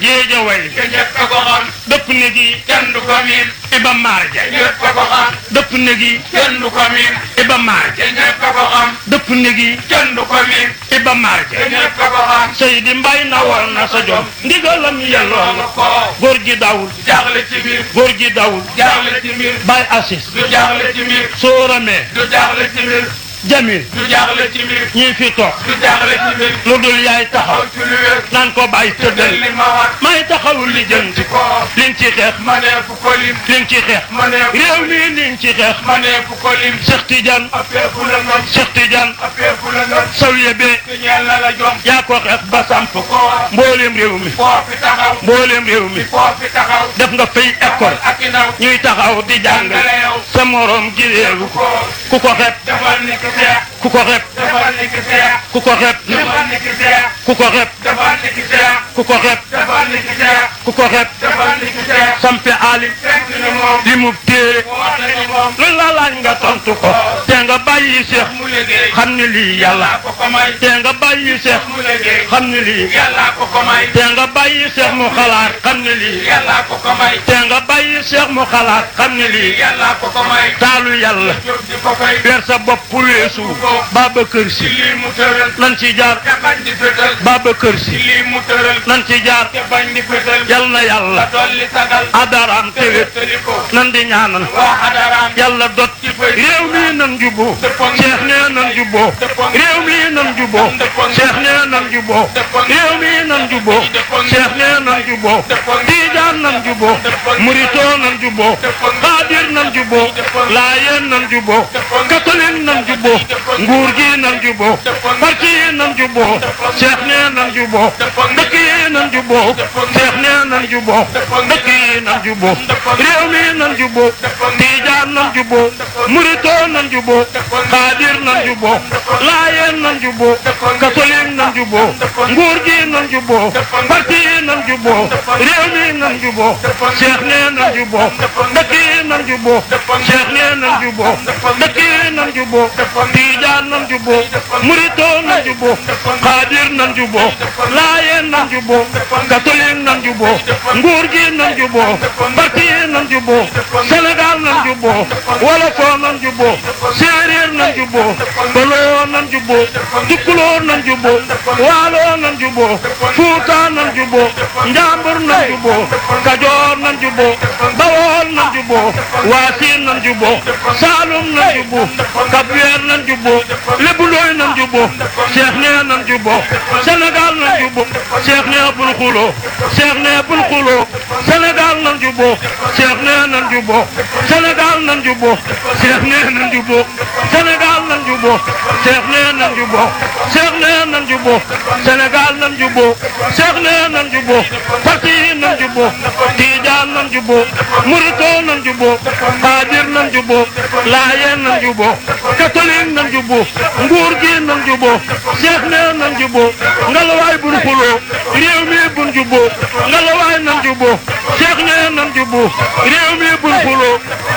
géeja way te ñëpp a ko xam dëpp ne gi kenn du ko miin iba marja ñëpp a ko xam dëpp ne gi kenn du ko miin iba marja te ñëpp a ko xam dëpp ne gi kenn du ko miin iba te marja ñëpp a ko xam Seydi Mbay na woon na sa jom ndigalam yelloo loolu na ko góor gi dawul jaaxle ci mbir góor gi dawul jaaxle ci mbir bay assis du jaaxle ci mbir sóoramee du jaaxle ci mbir jamil du jaaxle ci mbir ñii fi toog du jaaxle ci mbir lu dul yaay taxaw aw ci lu wér naan ko bàyyi tëddal li ma wax may taxawul li jënti ko liñ ci xeex maneefu ko lim liñ ci xeex maneefu réew mi liñ ci xeex maneefu ko lim Cheikh Tidiane appeefu la ngam Cheikh Tidiane appeefu la ngam sawiye bee te ñeel na la jom yaa ko xeex ba samp ko wax mbooleem réew mi foo fi taxaw mbooleem réew mi foo fi taxaw def nga fay école ak i ndaw ñuy taxaw di jàngale jàngale yow sa morom gi réewu ko ku ko xeeb defal ni ki seex ku ko xeeb defal ni ki seex ku ko xeeb defal ni ki seex ku ko xeeb defal ni ki seex ku ko xeeb defal ni ki seex ku ko xeeb defal ni ki seex sampe aali fekk ni moom li mu téere woote ni moom lu la laaj nga tontu ko te nga bàyyi seex mu liggéey xam ni lii yàlla yàlla ko ko may te nga bàyyi seex mu liggéey xam ni lii yàlla ko ko may te nga bàyyi seex mu xalaat xam ni lii yàlla ko ko may te nga bàyyi seex mu xalaat xam ni lii yàlla ko ko may taalu yàlla jóg di ko fay weer sa bopp weesu Babacar ci Si lii mu tëral lan ci jaar te bañ di fétal Babacar ci Si lii mu tëral lan ci jaar te bañ di fétal yal na yàlla dolli sagal adaraam te tewét wéttali ko nan di ñaanal waa xadaraam yàlla dot réew mi nan juboo Cheikh nee nan juboo réew mi nan juboo Cheikh nee nan juboo réew mi nan juboo Cheikh nee nan juboo Tijaan nan juboo Murito nan juboo Xaadir nan juboo Laayeen nan juboo catholique nan juboo nguur gi nan juboo parti yi nan juboo Cheikh nee nan juboo dëkk yi nan juboo Cheikh nee nan juboo dëkk yi nan juboo réew mi nan juboo Tijaan nan juboo Murito nan juboo Xaadir nan juboo Laayeen nan juboo catholique nan juboo nguur gi nan juboo parti yi nan juboo réew mi nan juboo Cheikh nee nan juboo dëkk yi nan juboo Cheikh nee nan juboo dëkk yi nan juboo Tijaan nan juboo Murito nan juboo Xaadir nan juboo Laayeen nan juboo catholique nan juboo nguur gi nan juboo parti yi nan juboo Sénégal nan juboo Wolofoo nan juboo Séeréer nan juboo Baloo nan juboo Tukkuloo nan juboo Waaloo nan juboo Fuuta nan juboo Njambur nan juboo Kajoor nan juboo Bawol nan juboo Waasiin nan juboo Saalum nan juboo Kabweer nan juboo Lebulooy nan juboo Cheikh nee nan juboo Sénégal nan juboo Cheikh nee bul xuloo Cheikh nee bul xuloo Sénégal nan juboo Cheikh nee nan juboo Sénégal nan juboo Cheikh nee nan juboo Sénégal nan juboo Cheikh nee nan juboo Cheikh nee nan juboo Sénégal nan juboo Cheikh nee nan juboo parti yi nan juboo Tijaan nan juboo Murito nan juboo Xaadir nan juboo Laayeen nan juboo catholique nan juboo nguur gi nan juboo Cheikh nee nan juboo ngalawaay bun xuloo réew mi bun juboo ngalawaay nan juboo Cheikh nee nan juboo réew mi bun xuloo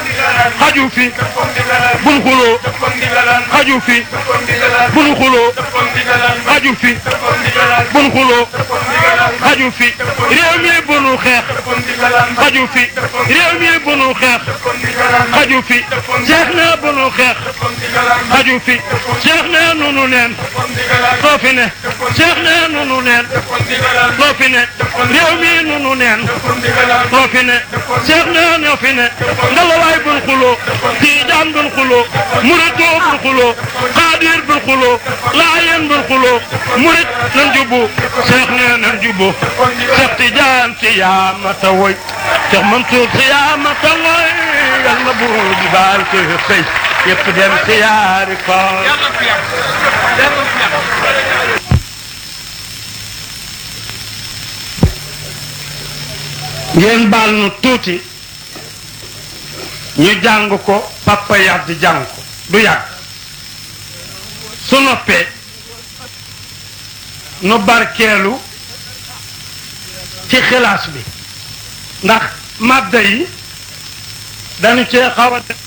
xaju fi bun xuloo xaju fi bun xuloo xaju fi bun xuloo xaju fi réew mi bunu xeex xaju fi réew mi bunu xeex xaju fi Cheikh nee bunu xeex xaju fi Cheikh nee nunu neen loo fi ne Cheikh nee nunu neen loo fi ne réew mi nunu neen loo fi ne Cheikh nee ñoo fi ne ngalawaay bun xuloo Tijaan bun xuloo Murito bun xuloo Xaadir bun xuloo Laayeen bun xuloo Murit nan jubbu Cheikh nee nan jubbu Cheikh Tijaan si yaa mata woy Cheikh Mansour si yaa mata woy yal na buur bi baal ko xëy yëpp dem si yaari ko ngeen baal nu tuuti ñu jàng ko papa yàgg jàng ko du yàgg su noppee nu barkeelu ci xilaas bi ndax madda yi dañu cee xaw a def